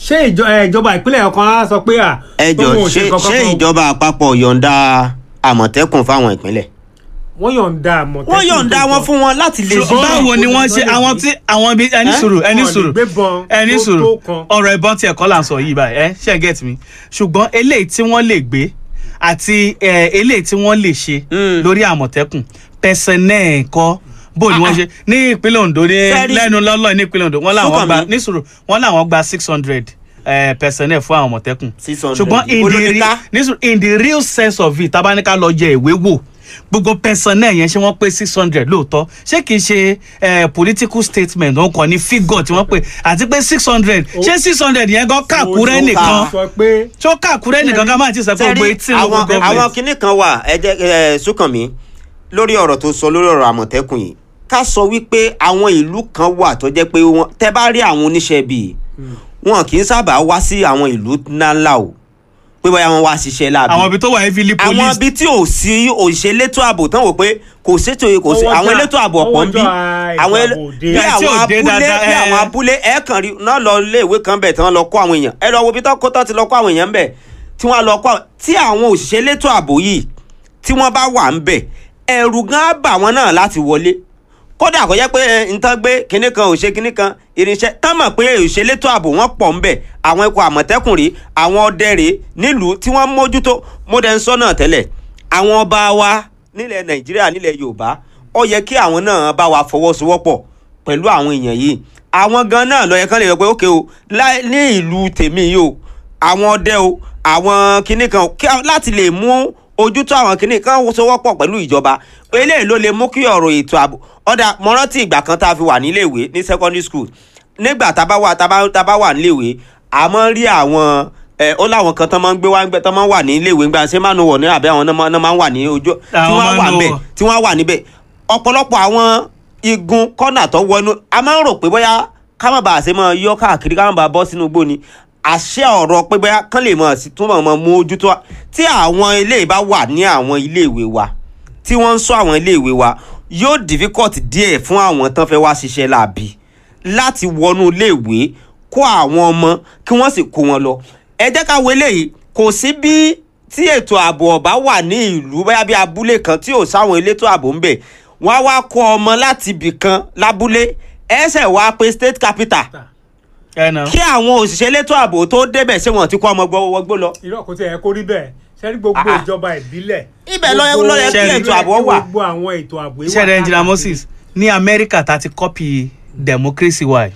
ṣé ìjọ- ẹ, ìjọba ìpínlẹ̀ ọ̀kan á sọ pé à ẹjọ tóun ò ṣé kankan ṣé kan. ìjọba àpapọ̀ yọ̀ǹda àmọ̀tẹ́kùn fáwọn ìpínlẹ̀ wọ́n yọ̀ǹda àmọ̀tẹ́kùn wọ́n yọ̀ǹda tó wọn tọ́. fún wọn láti lè Ṣùgbọ́n- báwo ni wọ́n ṣe Wọ́n lè àwọn gbé- tí àwọn ibi ẹni Ẹ́? sùúrù ẹni Wọ́n lè sùúrù gbébọn ẹni tó- sùúrù tó kan. ọ̀rọ̀ ìbọn tí ẹ̀kọ́ là ń sọ yìí báyìí ẹ ṣe get mi ṣùgbọ́n eléyìí tí wọ́n lè gbé àti ẹ, eléyìí tí wọ́n lè ṣe Mm. lórí àmọ̀tẹ́kùn pẹ̀sẹ̀nẹ̀ ẹ̀kọ́ bó ni wọ́n ṣe ní ìpínlẹ̀ Ondo ní Sẹ́rí- lẹ́nu lọ́lọ́ ní ìpínlẹ̀ Ondo wọ́n làwọn Súnkànmí. gba ní sùúrù wọ́n làwọn gba six hundred pẹ̀sẹ̀nẹ̀ fún àwọn àmọ̀tẹ́kùn 600. ṣùgbọ́n in the Olórí re- ká. ní sùúrù in the real sense of it tabaníkà lọ jẹ ìwé wò gbogbo pẹ̀sẹ̀nẹ̀ yẹn ṣé wọ́n pé six hundred lóòótọ́ ṣé kìí ṣe eh, political statement wọn kàn ní figure tí wọ́n pè àti pé six hundred ṣé six hundred yẹn gan kàkúrẹ́ Ó nìkan sọ pé tó kàkúrẹ́ nìkan ká má ti sọ pé gbogbo sẹ́rí etí àwọn local àwọn government. kinní kan wà ẹ jẹ́ ẹ Súnkànmí lórí ọ̀rọ̀ tó sọ lórí ọ̀rọ̀ àmọ̀tẹ́kùn yìí ká sọ wípé àwọn ìlú kan wà tó jẹ́ pé wọ́n tẹ́ bá rí àwọn oníṣẹ́ bíi wọn kì í sábà wá sí àwọn ìlú ńláńlá o pé bóyá wọn wá ṣiṣẹ́ láàbí àwọn ibi tó wà heavily àwọn police ibi tí ò sí òṣìṣẹ́ elétò ààbò tán wò pé kò sétò kò sí Ọwọ́jà- àwọn elétò ààbò ọ̀pọ̀ ń bí ọwọ́jà àwọn ètò ele- ààbò dé. bí Bẹ́ẹ̀ tí àwọn ò dé abúlé dáadáa, bí ẹ. àwọn abúlé ẹ kàn rí náà lọ ilé ìwé kan bẹ̀ tí wọ́n lọ kó àwọn èèyàn ẹ lọ wo bí tó kó tó ti lọ kó àwọn èèyàn bẹ̀ tí wọ́n lọ kó àwọn tí àwọn òṣìṣẹ́ elétò ààbò yìí tí wọ́n bá wà ń bẹ̀ ẹ̀rù gan á bà wọ́n náà láti wọlé kódà kò yẹ pé ẹ, nǹkan gbé kinní kan ò ṣe kinní kan irinṣẹ́ tán mọ̀ pé òṣèlétò ààbò wọn pọ̀ ń bẹ̀ àwọn ikọ̀ àmọ̀tẹ́kùn rèé àwọn ọdẹ rèé nílùú tí wọ́n mójútó mọ́dẹ̀ń sọ náà tẹ́lẹ̀ àwọn ọba wa nílẹ̀ nàìjíríà nílẹ̀ yorùbá ó yẹ kí àwọn náà bá wa fọwọ́sowọ́pọ̀ pẹ̀lú àwọn èèyàn yìí àwọn gan náà ló yẹ kán lè yọ pé ókè o lá- ní ìlú tèmi yìí o àwọn ọdẹ o àwọn kinní kan kí a- láti lè mú ojútó àwọn kinní kan sowọ́pọ̀ pẹ̀lú ìjọba eléyìí ló lè mú kí ọ̀rọ̀ ètò ààbò ọ̀dà mo rántí ìgbà kan tá a fi wà níléèwé ní secondary school nígbà tá a bá wà tá a bá tá a bá wà níléèwé a máa ń rí àwọn ẹ ó láwọn kan tán máa ń gbé wá ń gbẹ tán máa ń wà níléèwé ńgbà ṣé máa ń wọ̀ ní àbẹ́ àwọn náà máa- náà máa ń wà ní ojú tí Àwọn wọ́n máa ń wà nù níbẹ̀ wọ̀. tí wọ́n wà níbẹ̀ ọ̀pọ̀lọpọ̀ àwọn igun kọ́nà tó wọnú a máa ń rò pé bóyá ká má bàa ṣe máa yọ káàkiri ká má bàa bọ́ sínú igbó ni àṣẹ ọ̀rọ̀ pé bóyá kán lè mọ̀ sí túnbọ̀ mọ̀ mú ojú tó wa tí àwọn ilé bá wà ní àwọn iléèwé wa tí wọ́n ń sọ àwọn iléèwé wa yóò difficult díẹ̀ fún àwọn tán fẹ́ wá ṣiṣẹ́ láàbì láti wọnú iléèwé kó àwọn ọmọ kí wọ́n sì kó wọn lọ ẹ jẹ́ ká wo eléyìí kò sí bí tí ètò ààbò ọ̀bá wà ní ìlú bóyá bí abúlé kan tí ò sáwọn elétò ààbò ń bẹ̀ wọ́n á wá kó ọmọ láti ibì kan lábúlé ẹsẹ̀ wá pé state capital ẹ nà. kí àwọn òṣìṣẹ́ elétò ààbò tó débẹ̀ ṣé wọ́n ti kó ọmọ gbọ́wọ́gbó lọ. irọ́ kò tiẹ̀ kó rí bẹ́ẹ̀ sẹ́rí gbogbo Ah. ìjọba ìbílẹ̀. Ibẹ̀ ló yẹ- ló yẹ kí gbogbo- ètò ààbò wà. gbogbo àwọn ètò ààbò yìí wà ṣẹ́rẹ̀ engineer káàkiri. Moses ní Amẹ́ríkà tá a ti copy democracy wa yìí.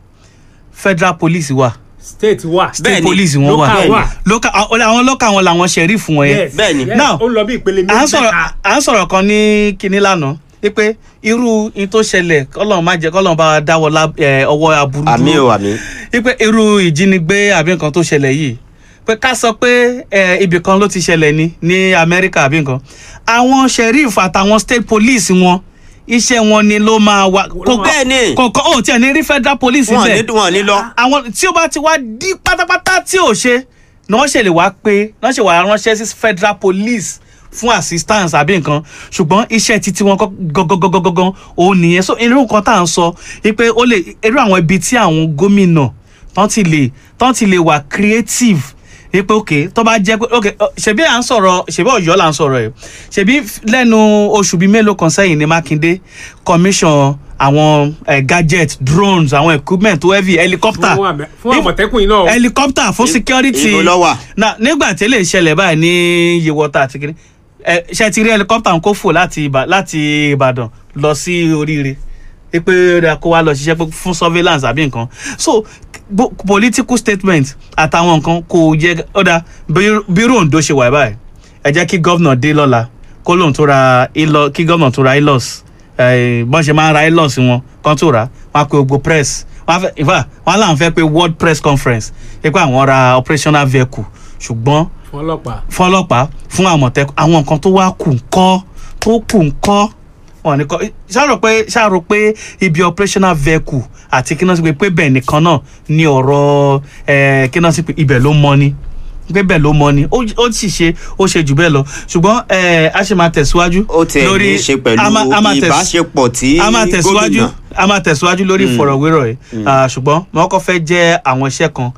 federal police wa state wà. state Bẹ́ẹ̀ni, police wọn wà local wà. local àwọn àwọn local wọn làwọn sheriff wọn yẹn Yes, Bẹ́ẹ̀ni. yes, Now, ó ń lọ bí ìpele à ń méjì sọ̀rọ̀ mẹ́ta. à ń sọ̀rọ̀ kan ní kinní lánàá wípé irú in tó ṣẹlẹ̀ kọ́lọ́n má jẹ́ kọ́lọ́n bá wa dáwọ́ lá- eh, ọwọ́ aburú àmì dúró o àmì. wípé irú ìjínigbé àbí nǹkan tó ṣẹlẹ̀ yìí pé ká sọ pé eh, ibì kan ló ti ṣẹlẹ̀ ní ní Amẹ́ríkà àbí nǹkan àwọn sheriff àtàwọn state police wọn iṣẹ́ wọn ni ló máa wà kò Bẹ́ẹ̀ ni. kò kò ó tiẹ̀ ní rí federal police wọn bẹ́ẹ̀ ní wọn ní lọ. àwọn tí ó bá ti wá di pátápátá tí ò ṣe ni wọ́n ṣe lè wá pé wọ́n ṣe wà ránṣẹ́ sí federal police fún assistance àbí nǹkan ṣùgbọ́n iṣẹ́ títí wọn gangan òun nìyẹn so irú nǹkan tá à ń sọ wípé ó lè irú àwọn ibi tí àwọn gómìnà tán ti lè tán ti lè wà creative wípé ok tó bá jẹ́ pé ok ọ, ṣebí à ń sọ̀rọ̀ ṣebí Ọ̀yọ́ là ń sọ̀rọ̀ ẹ̀ ṣebí f- lẹ́nu oṣù bíi mélòó kan sẹ́yìn ní Mákindé commission àwọn eh, gadget drones àwọn equipment tó heavy helicopter fún àmẹ- fún àmọ̀tẹ́kùn yìí náà. o. helicopter fún security ibo ló wà? na nígbà tí lè ṣẹlẹ̀ báyìí ní yewọta àti kiri ẹ ṣe ti rí helicopter kó fò láti Ìbà- láti Ìbàdàn lọ sí oríire pé ó dáa kó wá lọ ṣiṣẹ́ pé fún surveillance àbí nǹkan so bo- political statement àtàwọn nǹkan kò yẹ ó dáa bí- bí Ondo ṣe wà báyìí ẹ jẹ́ kí gómìnà dé lọ́la kó lóun tó ra ilo kí gómìnà tó ra ilos bọ́n ṣe máa ń ra ilos wọn kan tó ra wọn á pe gbogbo press wọn á fẹ́ in fact wọn á láwọn fẹ́ pe world press conference pé pé àwọn ra operational vehicle ṣùgbọ́n fún ọlọ́pàá. fún ọlọ́pàá fún àmọ̀tẹ́kùn àwọn nǹkan tó wá kù ńkọ́ tó kù ńkọ́ wọn ní kọ́ ṣàrò pé ṣàrò pé ibi operational vehicle àti kí náà sì pé pé bẹ́ẹ̀ nìkan náà ni ọ̀rọ̀ ẹ̀ kí náà sì pé ibẹ̀ ló mọ́ ni pé bẹ́ẹ̀ ló mọ́ ni ó ó sì ṣe ó ṣe jù bẹ́ẹ̀ lọ ṣùgbọ́n ẹ̀ a ṣe máa tẹ̀síwájú ó tẹ̀ ní í ṣe pẹ̀lú a máa- a máa tẹ̀s- ìbáṣepọ̀ tí a máa tẹ̀síwájú gómìnà a máa tẹ̀síwájú lórí ìfọ̀rọ̀wérọ̀ yìí Ah, ṣùgbọ́n wọn kọ́ fẹ́ jẹ́ àwọn iṣẹ́ kan